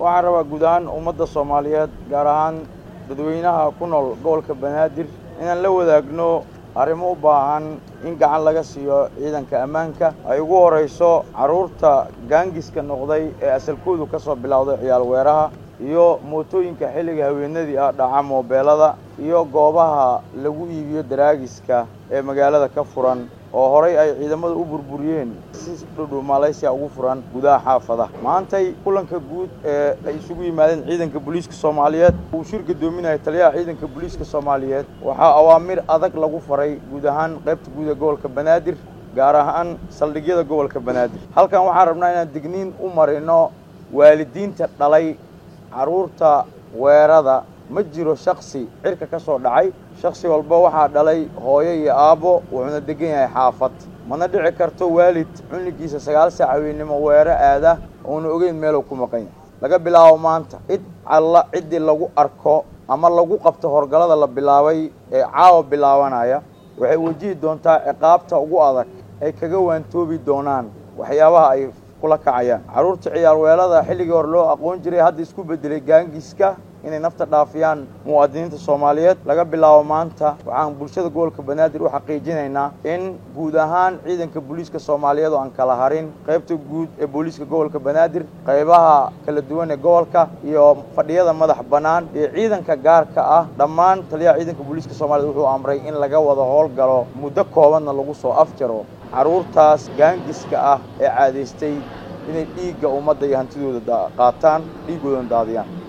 waxaan rabaa guud ahaan ummadda soomaaliyeed gaar ahaan dadweynaha ku nool gobolka banaadir inaan la wadaagno arrimo u baahan in gacan laga siiyo ciidanka ammaanka ay ugu horayso carruurta gaangiska noqday ee asalkoodu ka soo bilowday ciyaal weeraha iyo mootooyinka xilliga haweenadii ah dhaca moobeelada iyo goobaha lagu iibiyo daraagiska ee magaalada ka furan oo horay ay ciidamadu u burburiyeen si dhudhu malaysiya ugu furan gudaha xaafada maantay kulanka guud ee ay isugu yimaadeen ciidanka booliiska soomaaliyeed uu shir gadoominaya taliyaha ciidanka booliiska soomaaliyeed waxaa awaamir adag lagu faray guud ahaan qaybta guud ee gobolka banaadir gaar ahaan saldhigyada gobolka banaadir halkan waxaan rabnaa inaan digniin u marino waalidiinta dhalay carruurta weerada ma jiro shaksi cirka ka soo dhacay shaksi walba waxaa dhalay hooyo iyo aabbo wuxuuna degan yahay xaafad mana dhici karto waalid cunligiisa sagaal saac haweennimo weero aada uuna ogeyn meeluu ku maqan yahay laga bilaabo maanta cid alla ciddii lagu arko ama lagu qabto horgalada la bilaabay ee caawa bilaabanaya waxay wajihi doontaa ciqaabta ugu adag ay kaga waantoobi doonaan waxyaabaha ay kula kacayaan carruurta ciyaar weelada xilligii hore loo aqoon jiray hadda isku bedelay gaangiska inay nafta dhaafiyaan muwaadiniinta soomaaliyeed laga bilaabo maanta waxaan bulshada gobolka banaadir u xaqiijinaynaa in guud ahaan ciidanka booliiska soomaaliyeed oo aan kala harin qaybta guud ee booliiska gobolka banaadir qaybaha kala duwan ee gobolka iyo fadhiyada madax bannaan iyo ciidanka gaarka ah dhammaan taliyaha ciidanka booliiska soomaaliyed wuxuu amray in laga wada howlgalo muddo koobanna lagu soo afjaro carruurtaas gaangiska ah ee caadaystay inay dhiigga ummadda iyo hantidooda qaataan dhiiggoodana daadiyaan